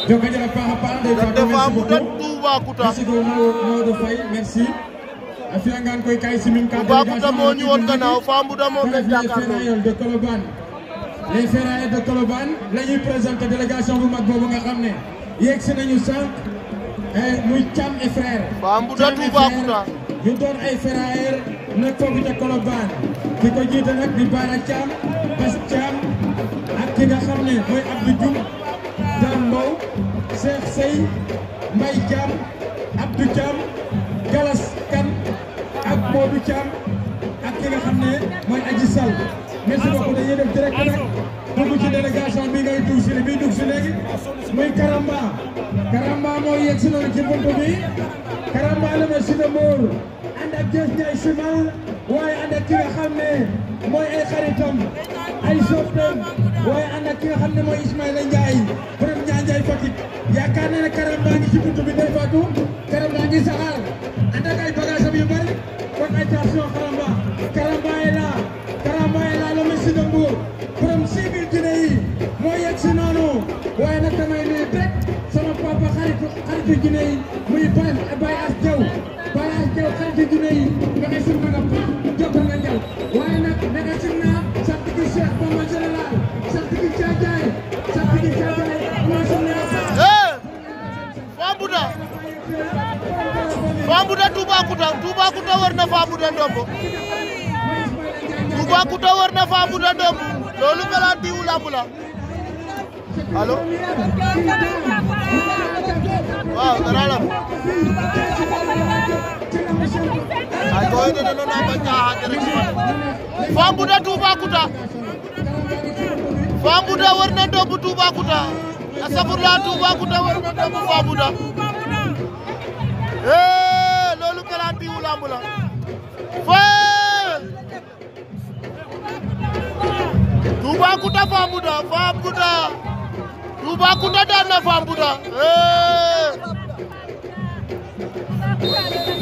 joko jara paax a paax Ndeye Fatou Dafa merci mu dat beaucoup Toubacouta merci beaucoup Maodo Faye merci a fiyangaan koy kay simin ka Toubacouta moo ñu woon gannaaw Fambouda moom lañ les jàkkaarloo ferrailleurs de Colobane les ferrailleurs de Colobane la ñuy présenté délégation bu mag boobu nga xam ne yegg si nañu sànq muy Thiam et frère Fambouda Thiam et Toubacouta. frère ñu doon ay ferrailleurs nekk foofu ca Colobane ki ko jiite nag di Bara Thiam Bas Thiam ak ki nga xam ne mooy Abdou Dioum Dame Mbow Cheikh Sey Mbaye Thiam Abdou Thiam Galas Kane ak Modou Thiam ak ki nga xam ne mooy Adji Sall merci beaucoup dañuy def direct nag dugg ci délégation bi ngay dugg si li bii dugg si léegi muy Karamba Karamba moo yegg si noonu ci buntu bi Karamba la ma si de Mbour ànd ak Jees Ndiaye Simal waaye ànd ak ki nga xam ne mooy ay xaritam ay soppeem waaye ànd ak ki nga xam ne mooy Ismaïla Ndiaye borom Ndiaye Ndiaye Fatick yaakaar naa ne Karamba ngi ci buntu bi Ndeye Fatou Karamba ngi saxaar ànd ak ay bagages yu bari kon attention Karamba Karamba est là Karamba est là le Messi de Mbour borom civil Guinée yi moo yegg si noonu waaye nag damay nuyu rek sama papa xaritu xaritu Guinée yi muy Baye Baye As Diaw Baye As Diaw xaritu Guinée yi nga xay sim nga pa jokkal nga njal waaye nag nega sim naa sant gi Cheikh Bamba général sant gi Caajaay sant gi Caajaay maa sim naa eh Fambouda Fambouda Toubacouta Toubacouta war na Fambouda ndombo Toubacouta war na Fambouda ndombo loolu melaan diwu lamb la allo waaw dara lam ay ko de no na ba caaxa rek Fambouda Toubacouta Fambouda war na ndombo Toubacouta asafurla Toubacouta war na ndombo Fambouda eh loolu melaan diwu lamb la fee Toubacouta Fambouda Fambouda Toubacouta daan na Fambouda eh